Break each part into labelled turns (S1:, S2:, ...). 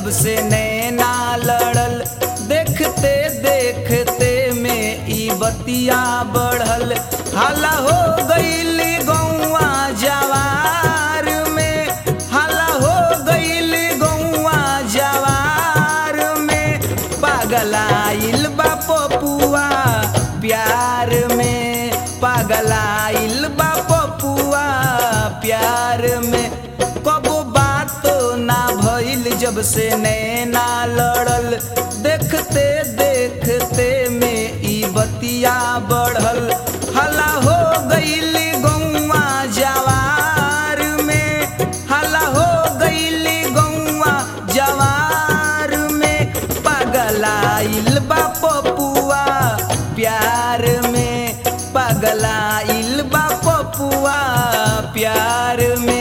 S1: जब से नैना लड़ल देखते देखते में ई बतिया बढ़ल हाला हो गईली गौआ जवार में हाला हो गईली गौआ जवार में पागलाइल बा पपुआ प्यार में पागलाइल बा पपुआ प्यार में कबो बातो ना भइल जब से नैना लड़ल देखते देखते में ई बतिया बढ़ल हला हो गईली गौआ जवार में हला हो गईली गौआ जवार में पगलाइल बा पपुआ प्यार में पगलाइल बा पपुआ प्यार में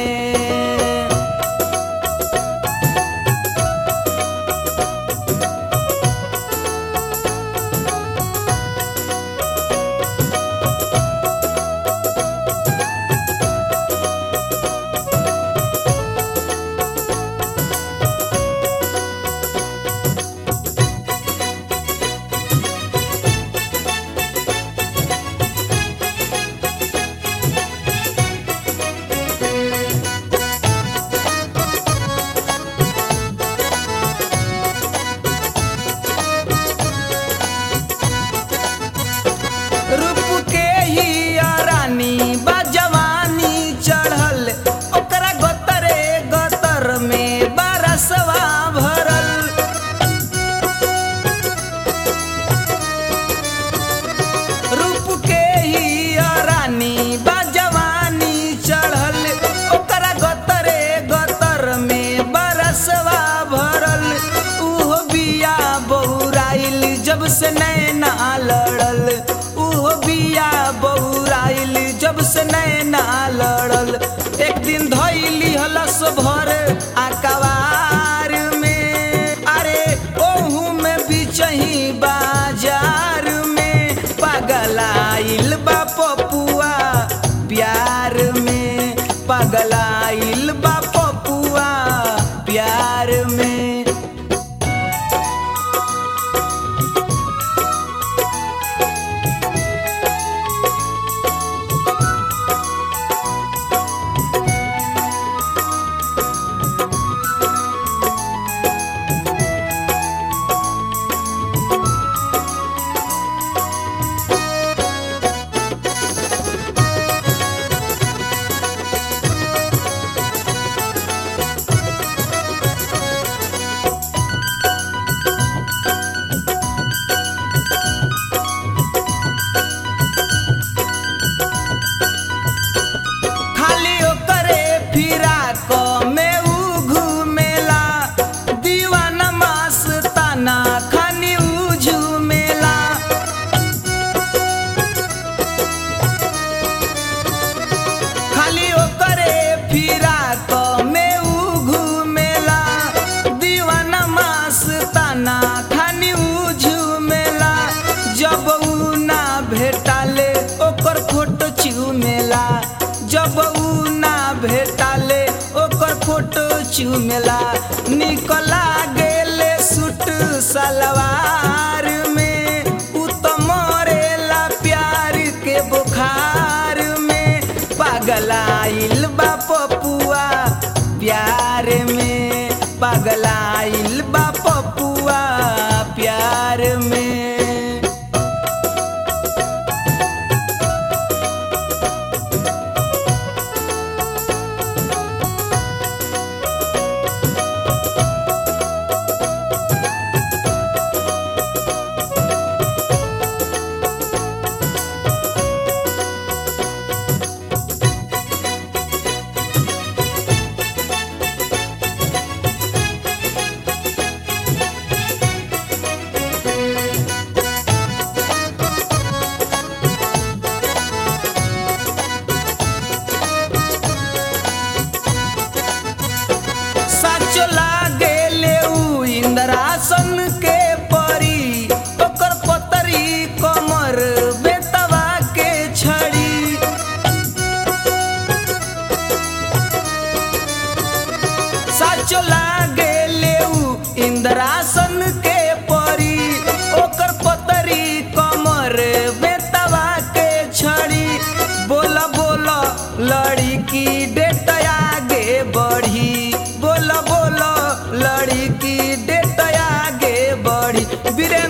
S1: रूप के ही रानी बा जवानी चढ़ल ओकरा गतरे गतर में बरसवा भरल रूप के ही रानी बा जवानी चढ़ल ओकरा गतरे गतर में बरसवा भरल उहो बिया बहुराइल जब से नैना लड़ल उहो बिया बहुराइल जब से नैना लड़ल एक दिन धैली हलस भर आकवार में अरे ओहू में बिचही बाजार में पगलाइल बा पपुआ प्यार में पगलाइल बा पपुआ प्यार में खाली ओकरे फिरा क में ऊ घुमेला दीवाना मस्ताना खानी ऊ झुमेला खाली ओकरे फिरा क में ऊ घुमेला दीवाना मस्ताना खानी ऊ झुमेला जब ऊ ना भेटाले ओकर फोटो चुमेला जब ऊ ना भेटाले ओकर फोटो चुमेला निकला गेले सूट सलवार में ऊ तो मरेला प्यार के बुखार में पगलाइल बा पपुआ प्यार में पगलाइल बा पपुआ प्यार में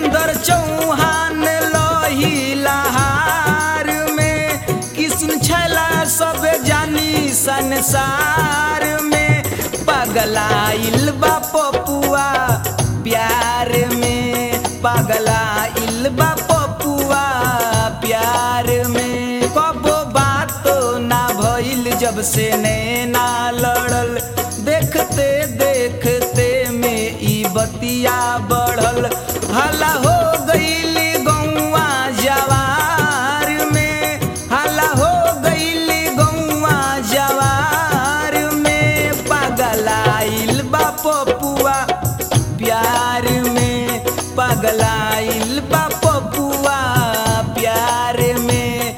S1: वीरेंद्र चौहान लोही लहार में किस्म छैला सब जानी संसार में पगलाइल बा पपुआ प्यार में पगलाइल बा पपुआ प्यार में कबो बातो ना भइल जब से नैना लड़ल देखते देखते में ई बतिया बढ़ल हला हो गईली गौवा जवार में हला हो गईली गौवा जवार में पगलाइल बा पपुआ प्यार में पगलाइल बा पपुआ प्यार में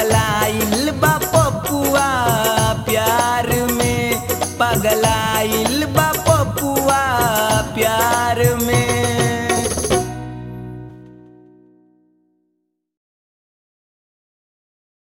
S1: पगलाइल बा पपुआ प्यार में पगलाइल